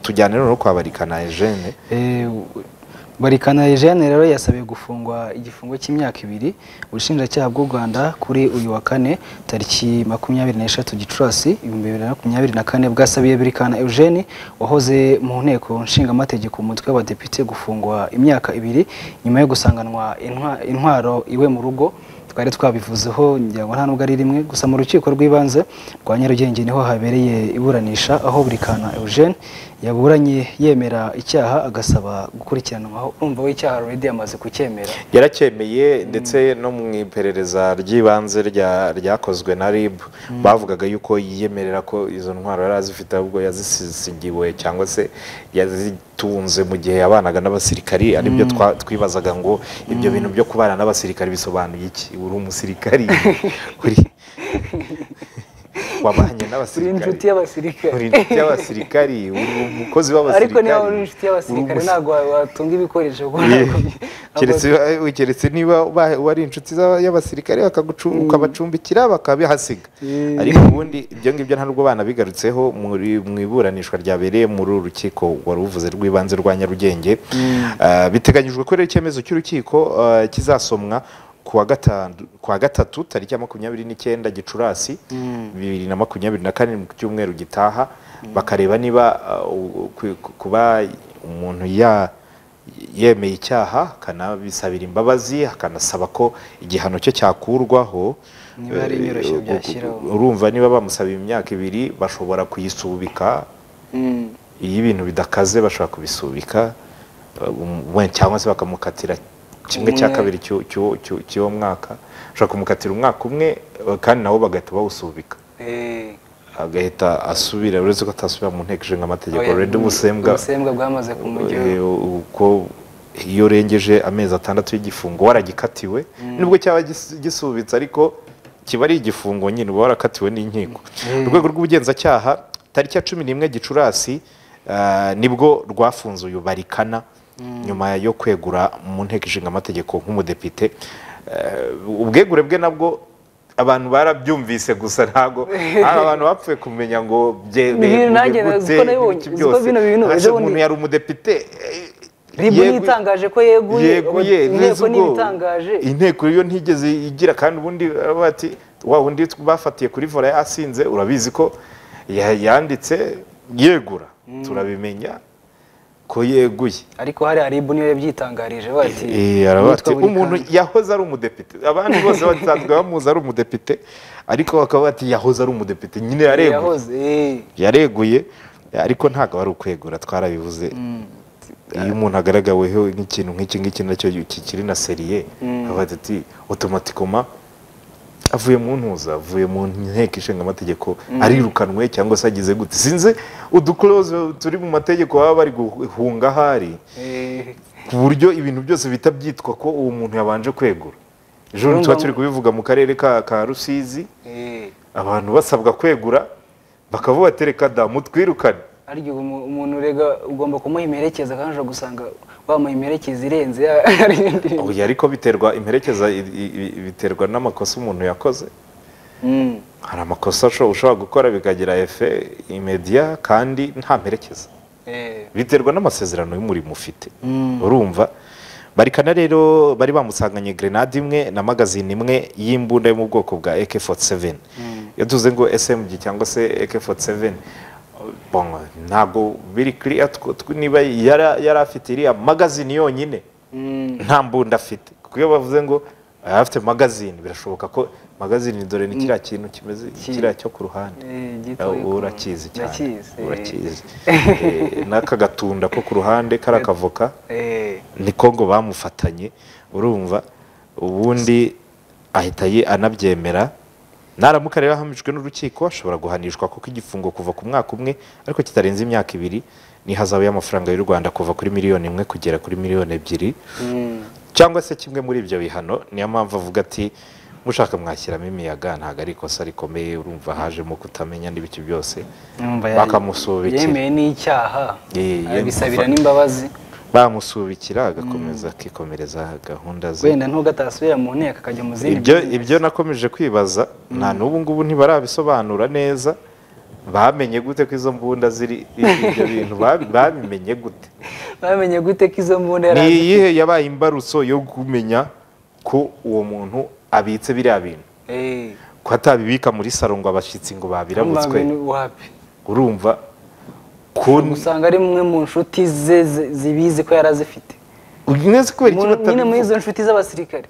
tujyane rero kwa na Eugene barikana Eugene rero yasabiye gufungwa igifungo cy'imyaka ibiri ubushinjacyaha bw'u Rwanda kuri uyu wa kane tariki makumyabiri n'eshatu gicurasi ibihumbi bibiri na makumyabiri na kane bwasabiye birikana Eugene wahoze mu nteko nshingamategeko umutwe w'abadepite gufungwa imyaka ibiri nyuma yo gusanganwa intwaro iwe mu rugo twari twabivuzeho ngo nta nubwo ari rimwe gusa mu rukiko rw'ibanze rwa nyarugenge niho habereye iburanisha aho buri kana eugene yaburanye yemera icyaha agasaba gukurikiranwaho urumva we icyaha ruridi yamaze kucyemera yaracyemeye ndetse no mu iperereza ry'ibanze ryakozwe na rib bavugaga yuko yiyemerera ko izo ntwaro yari azifite ahubwo yazisigiwe cyangwa se yazitunze mu gihe yabanaga n'abasirikari aribyo twibazaga ngo ibyo bintu byo kubana n'abasirikari bisobanuye iki uri umusirikari wabanye n'abasirikari uri inshuti y'abasirikari uri inshuti y'abasirikari uri umukozi w'abasirikari ariko niba uri inshuti y'abasirikari ntabwo watunga ibikoresho keretse niba wari inshuti y'abasirikari bakabacumbikira bakabihasiga ariko ubundi ibyo ngibyo ntabwo bana bigarutseho mu iburanishwa ryabereye muri uru rukiko wari uvuze rw'ibanze rwa nyarugenge biteganyijwe ko rero icyemezo cy'urukiko kizasomwa kuwa gatatu tariki ya makumyabiri n'icyenda gicurasi bibiri na makumyabiri na kane mu cyumweru gitaha bakareba niba kuba umuntu yemeye icyaha akanabisabira imbabazi akanasaba ko igihano cye cyakurwaho urumva niba bamusabiye imyaka ibiri bashobora kuyisubika iyo ibintu bidakaze bashobora kubisubika cyangwa se bakamukatira kimwe cya kabiri cy'uwo mwaka ushobora kumukatira umwaka umwe kandi nabo bagahita bawusubika agahita asubira uretse ko atasubira mu nteko ishinga amategeko rero ubusembwa bwamaze uko iyo urengeje amezi atandatu y'igifungo waragikatiwe nubwo cyaba gisubitse ariko kiba ari igifungo nyine uba warakatiwe n'inkiko urwego rw'ubugenzacyaha tariki ya cumi n'imwe gicurasi nibwo rwafunze uyu barikana nyuma yo kwegura mu nteko ishinga amategeko nk'umudepite ubwegure bwe nabwo abantu barabyumvise gusa ntabwo hari abantu bapfuye kumenya ngo byegute byose umuntu yari umudepite ribu ntitangaje ko yeguye inteko niba itangaje inteko yo ntigeze igira kandi ubundi bati wa undi bafatiye kuri vore asinze urabizi ko yanditse yegura turabimenya ko yeguye ariko hari aribu niyo yabyitangarije bati bati umuntu yahoze ari umudepite abandi bose basanzwe bamuzi ari umudepite ariko bakaba bati yahoze ari umudepite nyine yareguye yareguye ariko ntabwo ari ukwegura twarabivuze iyo umuntu agaragaweho nk'ikintu nk'iki ngiki nacyo kikiri na seriye abaza ati otomatikoma avuye mu ntuza avuye mu nteko ishinga amategeko arirukanwe cyangwa se agize gute sinze udukorose turi mu mategeko baba bari guhunga ahari ku buryo ibintu byose bihita byitwa ko uwo muntu yabanje kwegura ejo tuba turi kubivuga mu karere ka rusizi abantu basabwa kwegura bakavuga ati reka damu twirukane arya umuntu urega ugomba kumuha imperekeza kandi ushobora gusanga wamuha imperekeza irenze ubu ariko biterwa imperekeza biterwa n'amakosa umuntu yakoze hari amakosa ushobora gukora bikagira efe imediya kandi nta mperekeza biterwa n'amasezerano y'umurimo ufite urumva barikana rero bari bamusanganye grenade imwe na magazine imwe y'imbunda yo mu bwoko bwa AK47 iyo tuze ngo SMG cyangwa se AK47 ntabwo biri kiriya niba yari afite iriya magazine yonyine nta mbunda afite kuko iyo bavuze ngo yari afite magazine birashoboka ko magazine dore ni kiriya kintu kimeze kiriya cyo ku ruhande urakizi cyane urakizi n'aka gatunda ko ku ruhande kari akavoka niko ngo bamufatanye urumva ubundi ahita anabyemera naramuka rero ahamijwe n'urukiko ashobora guhanishwa kuko igifungo kuva ku mwaka umwe ariko kitarenze imyaka ibiri n'ihazabu y'amafaranga y'u rwanda kuva kuri miliyoni imwe kugera kuri miliyoni ebyiri cyangwa se kimwe muri ibyo bihano niyo mpamvu avuga ati mushaka mwashyiramo imiyaga ntabwo ari ikosa rikomeye urumva hajemo kutamenya n'ibiki byose bakamusubikira yemeye n'icyaha abisabira n'imbabazi bamusubikira agakomeza akikomereza gahunda ze wenda ntugatasubira mu nteko akajya mu zindi ibyo nakomeje kwibaza nta n'ubu ngubu ntibarabisobanura neza bamenye gute ko izo mbunda ziri ibyo bintu Ba- babimenye gute bamenye gute ko izo mbunda yari ni azi iyihe yabaye imbarutso yo kumenya ko uwo muntu abitse biriya bintu Eh, ko atabibika muri saro ngo abashyitsi ngo babirabutswe mbabwira wapi urumva ko usanga ari mwe mu nshuti ze ze- zibizi ko yari azifite neza kubera iki Mu- nyine muri batabivuga izo nshuti z'abasirikare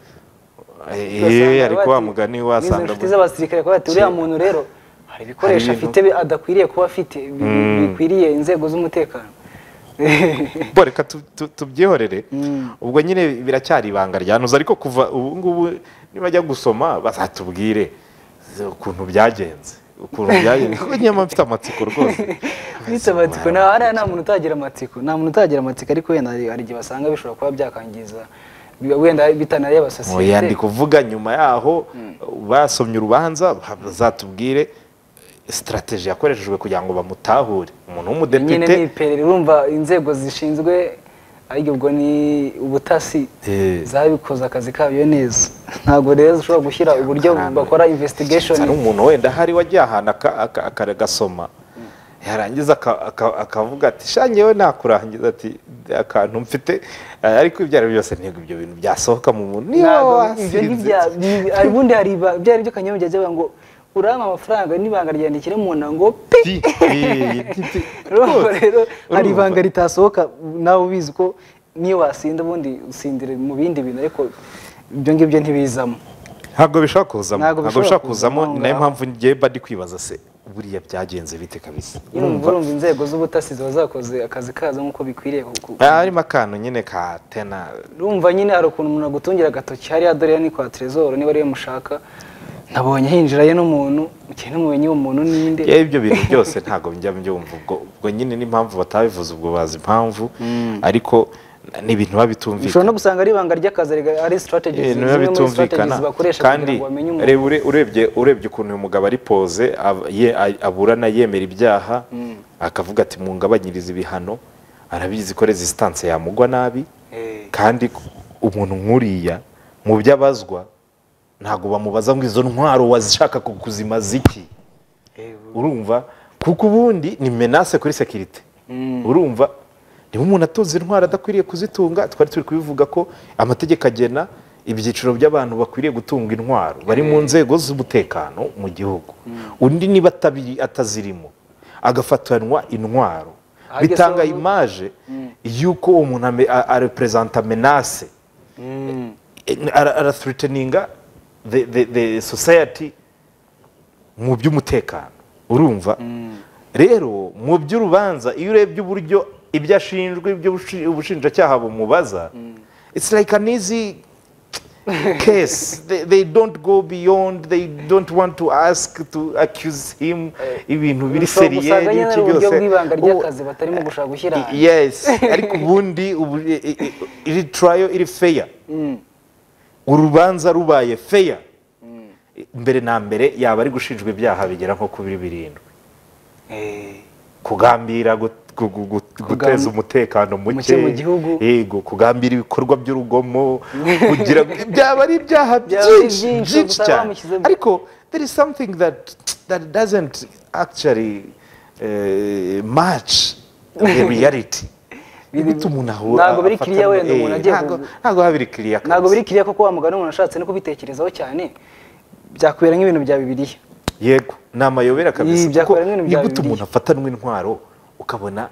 Eh, ariko wa bati- mugani muri izo wasanga nshuti z'abasirikare bakaba bati uriya muntu rero hari ibikoresho Hari afite bi- adakwiriye kuba afite bi- bi- bikwiriye inzego z'umutekano bo reka tu- tu- tubyihorere Mm. ubwo nyine biracyari ibanga ryanuza ariko kuva ubu ngubu nibajya gusoma bazatubwire ukuntu byagenze ukuntu byagenze kuko nyamara mfite amatsiko rwose bita amatsiko nta hariya nta muntu utagira amatsiko nta muntu utagira amatsiko ariko wenda hari hari igihe basanga bishobora kuba byakangiza bi- wenda bitanariye Oya, ndi abasosiyete kuvuga nyuma yaho basomye urubanza bazatubwire sitarateji yakoreshejwe kugira ngo bamutahure umuntu nyine w'umudepite ni iperereza urumva inzego zishinzwe ariko ubwo ni ubutasi Eh. zabikoze akazi kayo neza ntabwo rero zishobora gushyira uburyo bakora investigation hari umuntu wenda hari wagiye ahantu aka- aka- aka- agasoma yarangiza aka- aka- akavuga ati sha njyewe nakurangiza ati akantu mfite eh, ariko ibyo ari byo byose ntabwo ibyo bintu byasohoka mu muntu niba Ntabwo, ibyo wasinze ntibya- ni- hari ubundi hari iba- byari byo kanyamujya agira ngo urampa amafaranga n'ibanga ryandikira mu nda ngo pi Ti- eh, ti- ti- urumva rwose, rero hari urumva. ibanga ritasohoka nawe ubizi ko niyo wasinda ubundi usindira mu bindi bintu ariko ibyo ngibyo ntibizamo ntabwo bishobora kuzamo Ntabwo ntabwo bishobora bishobora kuzamo, kuzamo ni nayo ngaho. mpamvu njyewe mba ndi kwibaza se buriya byagenze bite kabisa urumva urumva inzego z'ubutasi ziba zakoze akazi kazo nk'uko bikwiriye ku- ku- Ah, harimo akantu nyine ka tena urumva nyine hari ukuntu umuntu agutungira agatoki hariya dore ya ni kwa trezor niba ariyo mushaka nabonye hinjirayo n'umuntu mukeye n'umumenyi uwo muntu ninde yewe ibyo bintu byose ntabwo njya mbyumva ubwo ubwo nyine n'impamvu batabivuze ubwo bazi impamvu ariko ni ibintu biba ushobora bitumvikana no gusanga ari ibanga ry'akazi rega- ari strategies ibintu biba zimwe muri bitumvikana strategies bakoresha kandi kugira ngo bamenye umuntu reba ure- urebye urebye ukuntu uyu mugabo ari poze ab- ye- a- aburana yemera ibyaha akavuga ati mungabanyirize ibihano arabizi ko resistance yamugwa nabi Eh. kandi umuntu nk'uriya mu byo abazwa ntabwo bamubaza ngo izo ntwaro wazishaka ku- kuzimaza iki urumva kuko ubundi ni menace kuri sekirite urumva niba umuntu atunze intwaro adakwiriye kuzitunga twari turi kubivuga ko amategeko agena ibyiciro by'abantu bakwiriye gutunga intwaro bari mu nzego z'umutekano mu gihugu undi niba atabi- atazirimo agafatanwa intwaro Ageze bitanga aho- imaje y'uko uwo muntu ame- a- areperezanta menace ara- arathreateninga the, the, the society mu by'umutekano urumva rero mu by'urubanza iyo urebye uburyo ibyo ashinjwa ibyo ubushi- ubushinjacyaha bumubaza it's like an easy case they, they don't go beyond they don't want to ask to accuse him ibintu biri Ushobora seriye gusanga nyine n'iki ari uburyo byose. bw'ibanga Ubu- ry'akazi batarimo gushaka gushyira I- hanze. yes ariko ubundi ubu- i- i- iri trial iri fair urubanza rubaye fair mbere na mbere yaba ari gushinjwa ibyaha bigera nko kuri birindwi Eh, kugambira gu- gu- gu- gu- guteza umutekano muke muke mu gihugu. yego kugambira ibikorwa by'urugomo kugira ngo- byaba ari ibyaha Byaba ari byinshi byinshi, byinshi gusa cyane bamushyizemo. ariko there is something that that doesn't actually eh, match the reality Ibiti umuntu aho- Ntabwo biri afata- kiriya wenda umuntu eh, agiye ntabwo- kuvuga. ntabwo biba biri kiriya ntabwo kabisa. biri kiriya kuko wa mugani umuntu ashatse no kubitekerezaho cyane byakubera nk'ibintu bya bibiliya yego ni amayobera kabisa Ibi kuko byakora n'ibintu ni bya gute Bibiliya. umuntu afatanwa intwaro ukabona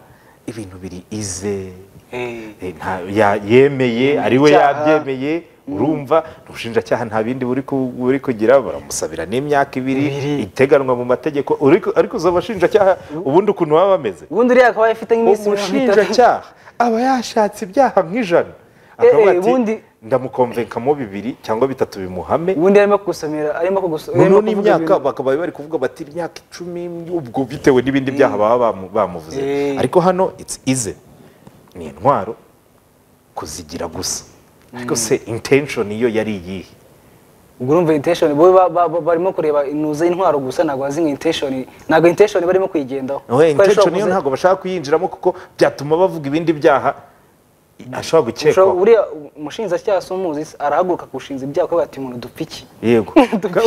ibintu biri ize eh, nta- ya- yemeye ari we Icyaha. yabyemeye urumva ubushinjacyaha nta bindi buri ku- buri kugira baramusabira n'imyaka Ibiri. ibiri iteganwa mu mategeko uriko- ariko uza abashinjacyaha ubundi ukuntu baba bameze ubundi uriya akaba afite nk'iminsi mirongo itatu umushinjacyaha aba yashatse ibyaha nk'ijana Eh, akavuga eh, ati ubundi- ndamukomvenkamo bibiri cyangwa bitatu bimuhame ubundi arimo kugusomera arimo kugusomera noneho n'imyaka bakaba bari kuvuga bati imyaka icumi ubwo bitewe n'ibindi byaha baba bamu- bamuvuze Eh. ariko hano it's easy ni intwaro kuzigira gusa ariko se intention iyo yari iyihe Oya, Kuko yari intention ishobora iyo kuza- ntabwo bashaka kuyinjiramo kuko byatuma bavuga ibindi byaha ashobora Ushobora- gukekwaho buriya umushinjacyaha si umuzi se, arahaguruka akushinza ibyaha kuko ati umuntu dupfiki yego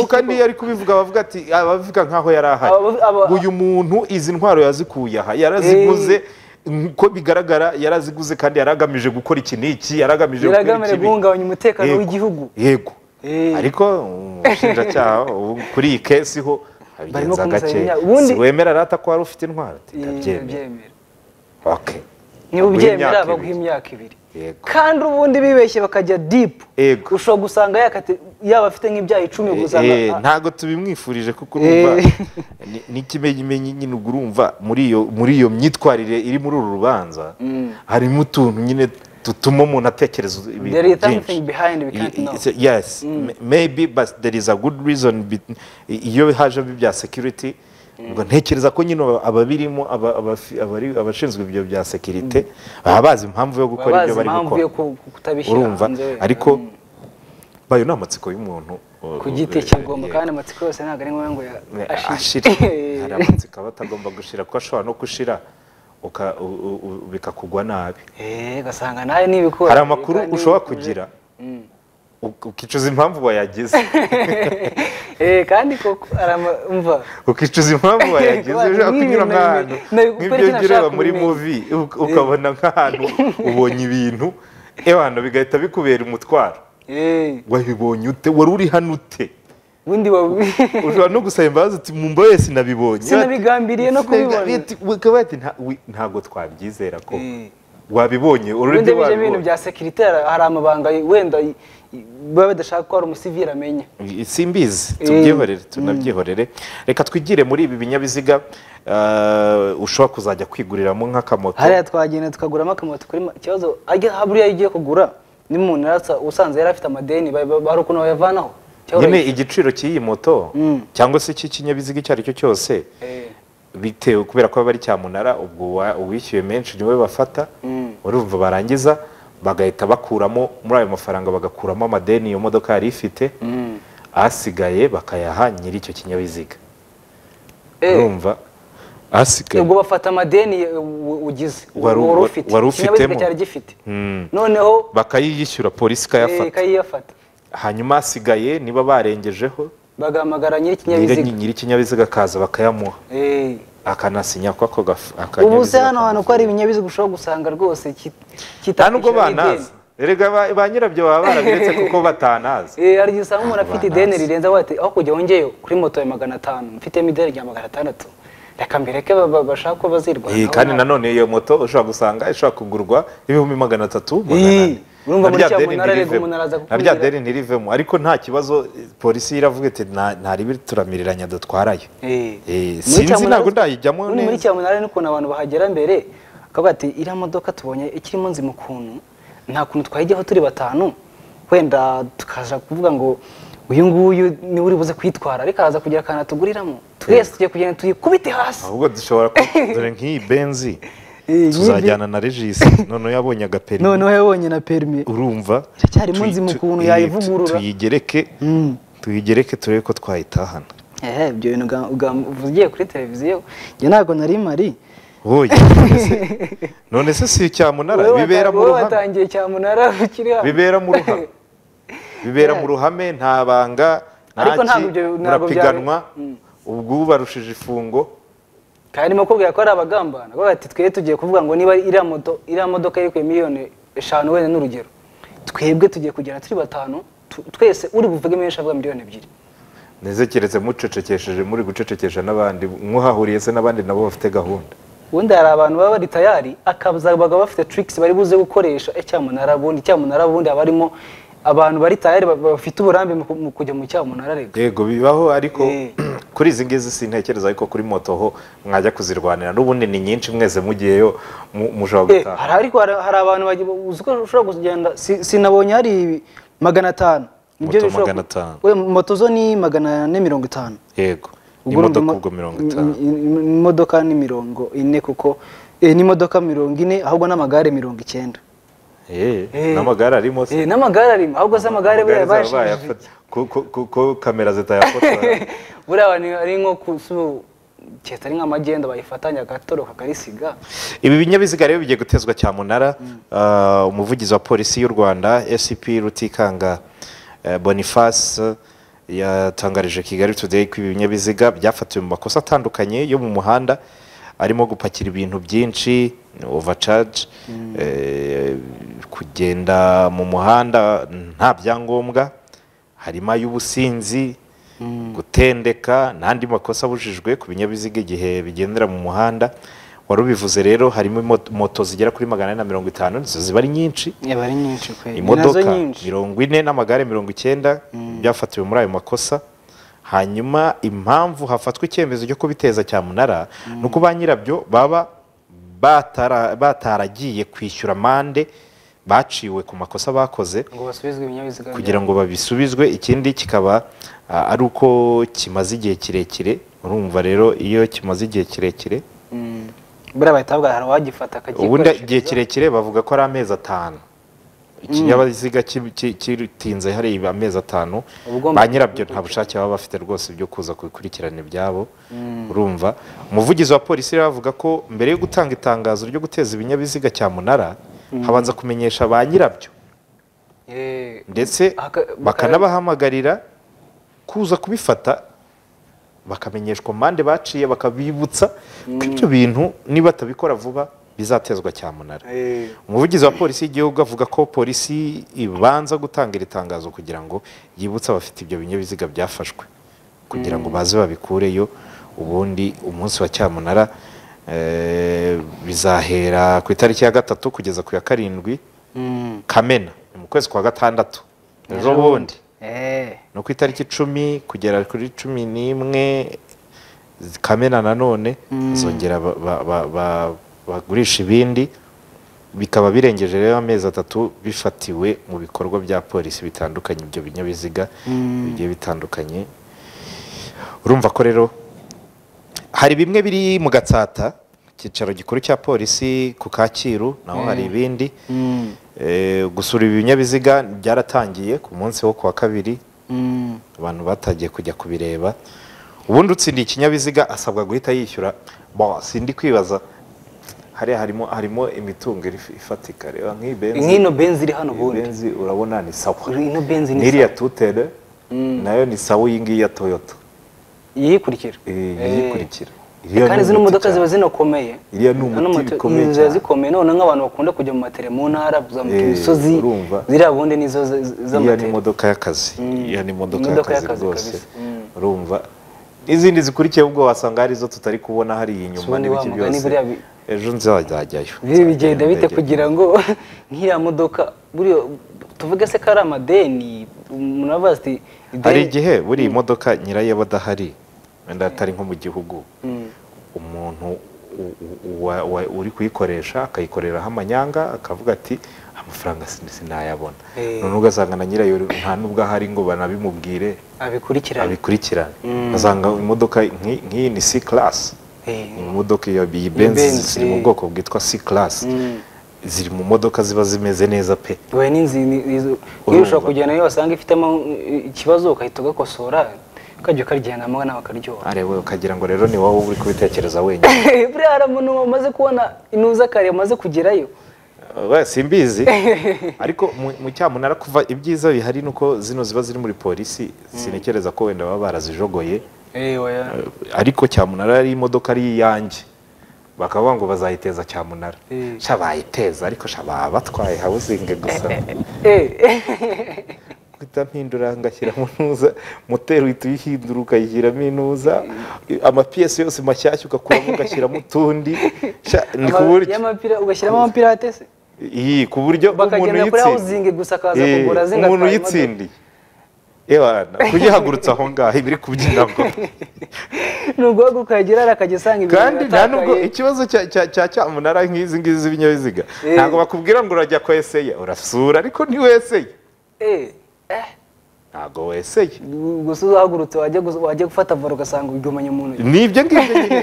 kandi iyo ari kubivuga abavuga ati abavuga nkaho yari ahari Aba- aba- uyu muntu izi ntwaro yazikuye aha yaraziguze nk'uko bigaragara yaraziguze kandi yari agamije gukora iki n'iki yari agamije gukora iki biragamere n'iki. guhungabanya umutekano Yego. w'igihugu yego Eh. ariko umushinjacyaha ubu kuri iyi kesi ho abigenza kumusabira gake imyaka. Ubundi- si wemera rata ko wari ufite intwaro ati Eh, ndabyemera ndabyemera. okay niba Baguha ubyemera imyaka baguha ibiri. imyaka ibiri Yego. kandi ubundi bibeshye bakajya dipu Yego. ushobora gusanga yakati- yaba afite nk'ibyaha icumi Eh, gusanga eh, ntago tubimwifurije kuko urumva Eh. ni- n'ikimenyimenyi nyine ubwo urumva muri iyo muri iyo myitwarire iri muri uru rubanza harimo utuntu nyine dutuma umuntu atekereza ibintu There is byinshi something behind we can't I- i- know. so- yes m- maybe but there is a good reason bet- i- iyo hajemo ibya security ubwo ntekereza ko nyine aba- ababirimo aba- abafi- abari- abashinzwe ibyo bya security baba bazi impamvu yo gukora bazi ibyo bari impamvu gukora yo ku- ku- kutabishyira urumva hanze wenda. ariko Mm. bayo ni amatsiko y'umuntu uh, ku giti uh, cye agomba yeah. kandi amatsiko yose ntabwo ari ngombwa ngo ya- ashira ashire hari amatsiko aba atagomba gushira kuko ashobora no gushira uka- u- u- u- bikakugwa nabi Eh, ugasanga nawe n'ibikora hari amakuru ushobora kugira uk- ukicuza impamvu wayagize Eh, kandi koko hari ama- umva ukicuza impamvu wayagize Kuba- ushobora kunyura nk'ibintu nk'ahantu nabi- kuko nk'ibyo ari ikintu jya ureba nashaka muri kumenya. muvi uk- ukabona nk'ahantu ubonye ibintu ebana bigahita bikubera umutwaro eh, wabibonye ute wari uri hano ute ubundi wa- ushobora no gusaba imbabazi uti mumba wese nabibonye Sinabigambiriye no kubibona." ukaba wati "Nta- wi- ntabwo twabyizera ko Eh. wabibonye ubundi urundi bijya ibintu bya wabibonye sekirite hari amabanga wenda i- i- baba badashaka ko hari umusivili amenya simbizi tubyihorere tunabyihorere reka twigire muri ibi binyabiziga eh, ushobora kuzajya kwiguriramo nk'akamoto hariya twagenda tukaguramo akamoto kuri ma- ikibazo ajya haburiya iyo ugiye kugura n'umuntu yaratsa- usanze yari afite amadeni ba- ba- hari ukuntu bayavanaho Ikibazo- nyine igiciro cy'iyi moto Mm. cyangwa se cy'ikinyabiziga icyo ari cyo cyose Eh, bitewe kubera ko aba ari cyamunara ubwo wa- uwishyuye menshi niwe bafata Mm. urumva barangiza bagahita bakuramo muri ayo mafaranga bagakuramo amadeni iyo modoka yari ifite Mm. asigaye bakayaha nyiri icyo kinyabiziga Eh. urumva asigaye ubwo bafata amadeni eh, u- ugize Wari- wari wari- ufite wari ikinyabiziga ufitemo. cyari gifite Mm. noneho bakayiyishyura polisi eh, ikayafata ikayiyafata hanyuma asigaye niba barengejeho bagahamagara nyir'ikinyabiziga nyiri ikinyabiziga akaza bakayamuha Eh. akanasinya ko ako gaf- ubu se akanyabiziga hano hantu ko kamuvuye. hari ibinyabiziga ushobora gusanga rwose ki- nta nubwo kitakishyura banazi erega ba- ba nyirabyo baba barabiretse kuko batanazi ideni. Eh, hari igihe usanga umuntu afite Banazi. ideni rirenze aho ati aho kujya wongeyeho kuri moto ya magana atanu mfitemo ideni rya magana atandatu reka mbireke ba- ba- bashake ko Iyi bazirwanaho kandi nanone iyo moto ushobora gusanga ishobora kugurwa ibihumbi magana atatu magana Iyi, ane. urumva Na muri rya cya deni munara, ariko ntirivemo. umuntu araza na rya kukubwira. deni ntirivemo ariko nta kibazo eh, polisi iravuga iti "Nta- nta ribi turamiriranya dutwarayo Eh. Eh, Muri sinzi Cyamunara- ntabwo ndayijyamo Ubundi muri neza. cyamunara n'ukuntu abantu bahagera mbere akavuga ati iriya modoka tubonye ikirimo nzima ukuntu nta kuntu twayijyaho turi batanu wenda tukaza kuvuga ngo uyu nguyu niwe uri buze kuyitwara ariko araza kugira akantu atuguriramo twese tugiye kugenda tuyikubite hasi ahubwo dushobora ku- dore nk'iyi benzi Eh, tuzajyana na regisi noneho yabonye agaperi noneho yabonye na perimi urumva Iracyarimo tuyi- nzima tu- eh, ukuntu tu- yayivugurura. tuyigereke tuyigereke turebe ko twayitahana ehe ibyo bintu uga- uga- ugiye kuri televiziyo njye ntabwo nari mari wowe none se si cyamunara Wowe bibera wata- mu wowe ruhame watangiye cyamunara ukiri hano bibera mu ruhame bibera mu ruhame nta banga nta Ariko ki, ntabwo ibyo- ntabwo murapiganwa byari- Mm. ubwo ubarushije ifungo kandi mo kubwira ko ari abagambana bavuga ati twe tugiye kuvuga ngo niba iriya moto iriya modoka yari kuri miliyoni eshanu wenda n'urugero twebwe tugiye kugera turi batanu tu- twese uri buvuge menshi avuga miliyoni ebyiri nizekeretse mucecekesheje muri gucecekesha n'abandi mwahahuriye se n'abandi nabo bafite gahunda ubundi hari abantu baba bari tayari akaza bakaba bafite tricks bari buze gukoresha eh, cyamunara bundi cyamunara bundi haba harimo abantu bari tayari ba- bafite uburambe mu ku- mu kujya mu cyamunara rega yego bibaho ariko Eh. kuri izi ngizi sintekereza ariko kuri moto ho mwajya kuzirwanira n'ubundi ni nyinshi mwese mugiyeyo mu- mushobora Eh, gutaha hari ariko hari hari abantu bagi- uzi ko ushobora kugenda si- sinabonye hari magana atanu Nibyo Moto bishobora ku- magana atanu. We, moto zo ni magana ane mirongo itanu yego Ubwo urumva imodoka imo- ubwo mirongo itanu i- i- i- imodoka ni mirongo ine kuko eh, n'imodoka mirongo ine ahubwo n'amagare mirongo icyenda Eh, Eh. n'amagare arimo se Eh, n'amagare arimo ahubwo se amagare buriya Amagare zaba bayashije bayafata- ko- ko- ko- ko kamera zitayafotora buriya abantu ari nko ku su- cyesitari nk'amagenda bayifatanya agatoroka akarisiga ibi binyabiziga rero bigiye gutezwa cyamunara uh, umuvugizi wa polisi y'u rwanda scp rutikanga eh, boniface yatangarije kigali today ko ibi binyabiziga byafatiwe mu makosa atandukanye yo mu muhanda arimo gupakira ibintu byinshi overcharge eh, kugenda mu muhanda nta byangombwa harimo ay'ubusinzi gutendeka n'andi makosa abujijwe ku binyabiziga igihe bigendera mu muhanda wari ubivuze rero harimo imo- moto zigera kuri magana ane na mirongo itanu nizo ziba ari nyinshi yaba ari nyinshi kweri imodoka Ni nazo nyinshi mirongo ine n'amagare mirongo icyenda byafatiwe muri ayo makosa hanyuma impamvu hafatwa icyemezo cyo kubiteza cyamunara ni uko ba nyirabyo baba batara- bataragiye kwishyura amande baciwe ku makosa bakoze ngo basubizwe ibinyabiziga kugira ngo babisubizwe ikindi kikaba ah, ari uko kimaze igihe kirekire urumva rero iyo kimaze igihe kirekire buriya bahita bavuga hari uwagifata ubundi akagikoreshereza igihe kirekire bavuga ko ari amezi atanu ikinyabiziga ki- ki- kitinze hari amezi atanu Ubwo ba nyirabyo nta bushake baba bafite rwose byo kuza kubikurikirana ibyabo urumva umuvugizi wa polisi rero avuga ko mbere yo gutanga itangazo ryo guteza ibinyabiziga cyamunara habanza kumenyesha ba nyirabyo Eh, ndetse Aka- baka- bakanabahamagarira kuza kubifata bakamenyeshwa amande baciye bakabibutsa ko ibyo bintu nibatabikora vuba bizatezwa cyamunara eh, umuvugizi wa polisi y'igihugu avuga ko polisi ibanza gutanga iri tangazo kugira ngo yibutse abafite ibyo binyabiziga byafashwe kugira ngo baze babikureyo ubundi umunsi wa cyamunara eh, bizahera ku itariki ya gatatu kugeza ku ya karindwi mm, kamena ni mu kwezi kwa gatandatu ejo bundi eh, ni ku itariki icumi kugera kuri cumi n'imwe kamena nanone zongera ba- ba- ba- ba- bagurisha ibindi bikaba birengeje rero amezi atatu bifatiwe mu bikorwa bya polisi bitandukanye ibyo binyabiziga bigiye bitandukanye urumva ko rero hari bimwe biri mu gatsata icyicaro gikuru cya polisi ku kacyiru naho hari ibindi mm, Eh, gusura ibi binyabiziga byaratangiye ku munsi wo kuwa kabiri mm, abantu batangiye kujya kubireba ubundi utsindiye ikinyabiziga asabwa guhita yishyura bo sindi kwibaza hariya harimo harimo imitungo iri- ifatika reba nk'iyi benzi nk'ino benzi iri hano iyi ubundi benzi urabona ni sawa ino benzi ni n'iriya tutere nayo ni sawa iyi ngiyi ya toyota yiyikurikira Eh, Eh, iyikurikira Iriya ni kandi zino umuti modoka ziba cyane. zinakomeye Iriya ni umuti Zino moto- bikomeye ziba cyane. zikomeye none nk'abantu bakunda kujya mu matere mu ntara kuzamuka Eh, imisozi urumva. ziriya bundi nizo z- z- iya ni z'amatere imodoka y'akazi iya ni imodoka Imodoka y'akazi y'akazi rwose kabisa. Mm. urumva n'izindi zikurikiye ubwo wasanga hari izo tutari kubona hari iyi nyuma Ubundi n'ibiki wa mugani byose buriya bi- ejo nzajyayo Ibi bigenda Nzagenda bite ndege. kugira ngo nk'iriya modoka buriya tuvuge se ko ari amadeni umuntu aravuga ati hari igihe buri iyi modoka nyirayo aba adahari wenda atari nko mu gihugu Mm. umuntu u- u- wa- wa- uri kuyikoresha akayikoreraho amanyanga akavuga ati amafaranga sin- sinayabona Eh. none ugasanga na nyirayo nta n'ubwo ahari ngo banabimubwire abikurikirana abikurikirane asanga imodoka nk'i- nk'iyi ni c class Eh, Ni imodoka ya iyi Benz, benzi ziri mu eh. bwoko bwitwa c class Mm. ziri mu modoka ziba zimeze neza pe we n'inzu ni- izo- iyo Urumva. ushobora kugenda niyo wasanga ifitemo uh, ikibazo ukahita ugakosora ukajya ukarijyanamo nawe akaryoha arewe ukagira ngo rero ni wowe uba uri kubitekereza wenyine buriya hari umuntu wamaze kubona intuza kare wamaze kugerayo we simbizi ariko mu- mu cyamunara kuva ibyiza bihari ni uko zino ziba ziri muri polisi sinekereza ko wenda baba barazijogoye ariko cyamunara ari imodoka ari iyanjye bakavuga ngo bazayiteza cyamunara Eh. sha bayiteza ariko sha baba batwaye hawuzinge gusa guhita mpindura ngashyiramo intuza moteri uhita uyihindura ukayishyiramo intuza amapiyesi yose mashyashya ugakuramo ugashyiramo utundi Sha, ni ku buryo y'amapira ugashyiramo amapirate se iyi ku buryo umuntu bakagenda kuri uyitsindiye hawuzingi gusa akaza Eh, kugura zingatwara umuntu imodoka. uyitsindiye Ewana, kuyihagurutsa aho ngaho ibiri kubyinamo ni ubwo ukahagera ari akajya usanga ibintu kandi nta nubwo biratakaye. ikibazo cya cya- cya cyamunara nk'izi ngizi z'ibinyabiziga Eh. ntabwo bakubwira ngo urajya ko eseya urasura ariko ntiweseye Eh, eh, ntabwo weseye gusa uzahagurutse wajya gus- wajya gufata varo ugasanga ubigumanye mu ntoki ni ibyo ngibyo nyine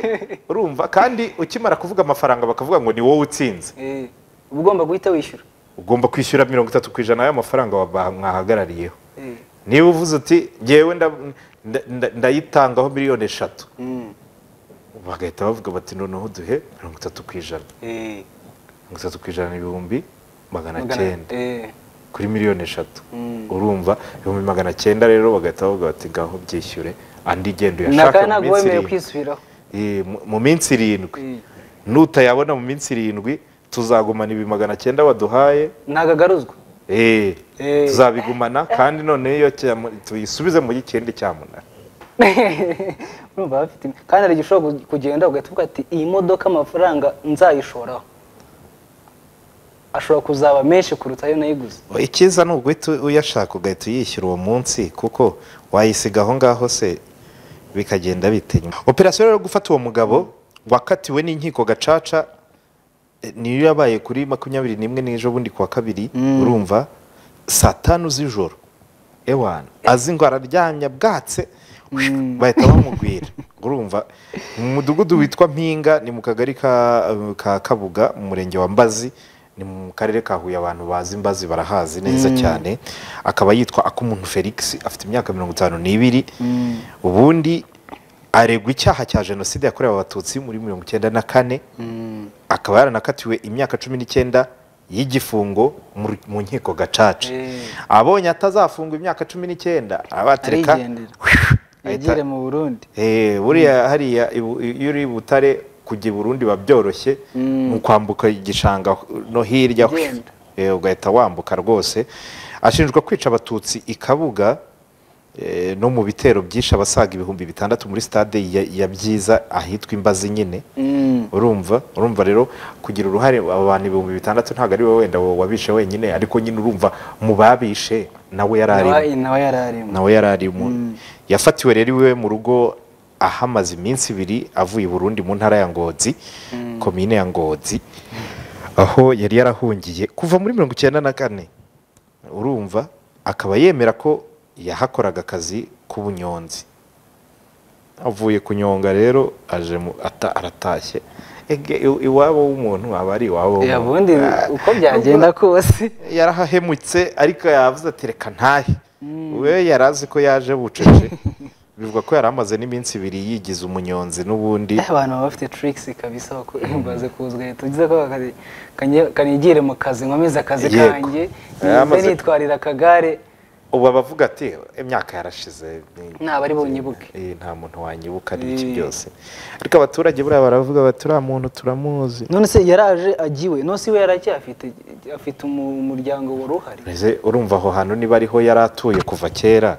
urumva kandi ukimara kuvuga amafaranga bakavuga ngo ni wowe utsinze Eh, uba ugomba guhita wishyura ugomba kwishyura mirongo itatu ku ijana y'amafaranga wa- ba- mwahagarariyeho Eh, niba uvuze uti ngewe nda- nda- nda- ndayitangaho miliyoni eshatu bagahita bavuga bati noneho duhe mirongo itatu ku ijana eh, mirongo itatu ku ijana ni ibihumbi magana magana- cyenda eh, kuri miliyoni eshatu Mm. urumva ibihumbi magana cyenda rero bagahita bavuga bati ngaho byishyure andi genda naka uyashaka ntabwo mu minsi wemerewe irindwi kwisubiraho Eh, mu- mu minsi irindwi Mm. nutayabona mu minsi irindwi tuzagumana ibi magana cyenda waduhaye ntabwo agaruzwa Eh, Eh. tuzabigumana kandi none iyo cyamu- tuyisubize mu kindi cyamunara urumva bafite kandi hari igihe ushobora ku- kugenda ugahita uvuga ati iyi modoka amafaranga nzayishoraho ashobora kuzaba menshi kuruta ayo nayiguze icyiza ni uguhita uyashaka ugahita uyishyura uwo munsi kuko wayisiga aho ngaho se bikagenda bitinya operasiyo rero yo gufata uwo mugabo wakatiwe n'inkiko gacaca eh, niyo yabaye kuri makumyabiri n'imwe n'ejo bundi ku wa kabiri urumva saa tanu z'ijoro ewana azi ngo araryamye bwatse bahita bamugwira urumva mu mudugudu witwa mpinga ni mu kagari ka- ka kabuga mu murenge wa mbazi ni mu karere ka huye abantu bazi imbazi barahazi neza cyane akaba yitwa akumuntu felix afite imyaka mirongo itanu n'ibiri ubundi aregwa icyaha cya jenoside yakorewe abatutsi muri mirongo icyenda na kane akaba yaranakatiwe imyaka cumi n'icyenda y'igifungo mu- mu nkiko gacaca Eh. abonye atazafungwa imyaka cumi n'icyenda arabatereka arigendera yagire mu burundi buriya hariya ibu- iyo uri i butare kujya i burundi biba byoroshye mu kwambuka igishanga no hirya Ugenda. Eh, ugahita wambuka rwose ashinjwa kwica abatutsi i kabuga eh, no mu bitero byinshi abasaga ibihumbi bitandatu muri stade ya- ya byiza ahitwa imbazi nyine urumva urumva rero kugira uruhare abantu ibihumbi bitandatu ntabwo ari wowe wenda wabishe wenyine ariko nyine urumva mu babishe nawe yari arimo nawe nawe yari arimo nawe yari arimo yafatiwe rero iwe mu rugo ahamaze iminsi ibiri avuye i burundi mu ntara ya ngozi komine ya ngozi aho yari yarahungiye kuva muri mirongo icyenda na kane urumva akaba yemera ko yahakoraga akazi k'ubunyonzi avuye kunyonga rero aje mu- ata- aratashye Ege, i- iwabo w'umuntu aba ari iwabo Eh, w'umuntu. ubundi Ah, uko byagenda kose yarahahemutse ariko yavuze ati reka ntahe we yari azi ko yaje bucece bivuga ko yari amaze n'iminsi ibiri yigize umunyonzi n'ubundi Eh, abantu baba bafite tricks kabisa bako- baze kuzwa leta ugize ko bakazi- kanye- kanigire mu kazi nkomeze akazi Yego. kanjye Eh, nze amaze- nitwarira akagare ubu abavuga ati imyaka yarashize ni- Ntabwo ari bunyibuke." Eh, nta muntu wanyibuka n'iki byose ariko abaturage buriya baravuga bati uriya muntu turamuzi none se yaraje agiwe none se iwe yaracyafite afite umu- umuryango wari uhari Ese urumva aho hantu niba ariho yari atuye kuva kera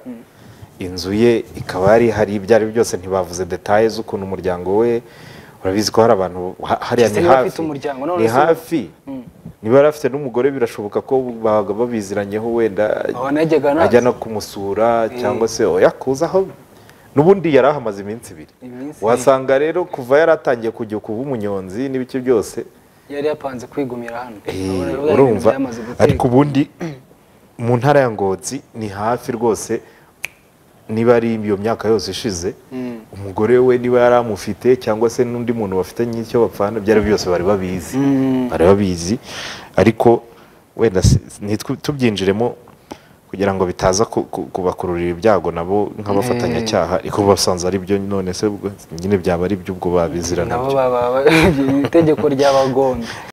inzu ye ikaba yari hari ibyo ari byo byose ntibavuze detaye z'ukuntu umuryango we urabizi ko hari abantu ha- hariya Ese ni niba hafi afite umuryango, none ni se- hafi niba yari afite n'umugore birashoboka ko babaga babiziranyeho wenda Aho najyaga naza. ajya no kumusura cyangwa se oya kuza aho n'ubundi yari ahamaze iminsi ibiri Iminsi ibiri. wasanga rero kuva yari atangiye kujya kuba umunyonzi n'ibice byose yari yapanze kwigumira hano Eh, Urabona ko urumva byamaze guterwa. ariko ubundi mu ntara ya ngozi ni hafi rwose niba ari iyo myaka yose ishize umugore we niba yari amufite cyangwa se n'undi muntu bafitanye icyo bapfana byari byose bari babizi bari babizi ariko wenda si- nitwe- tubyinjiremo kugira ngo bitaza ku- ku- kubakururira ibyago nabo nk'abafatanyacyaha ariko basanze ari byo none se ubwo nyine byaba ari byo ubwo babizira nabo nabyo baba itegeko ryabagombye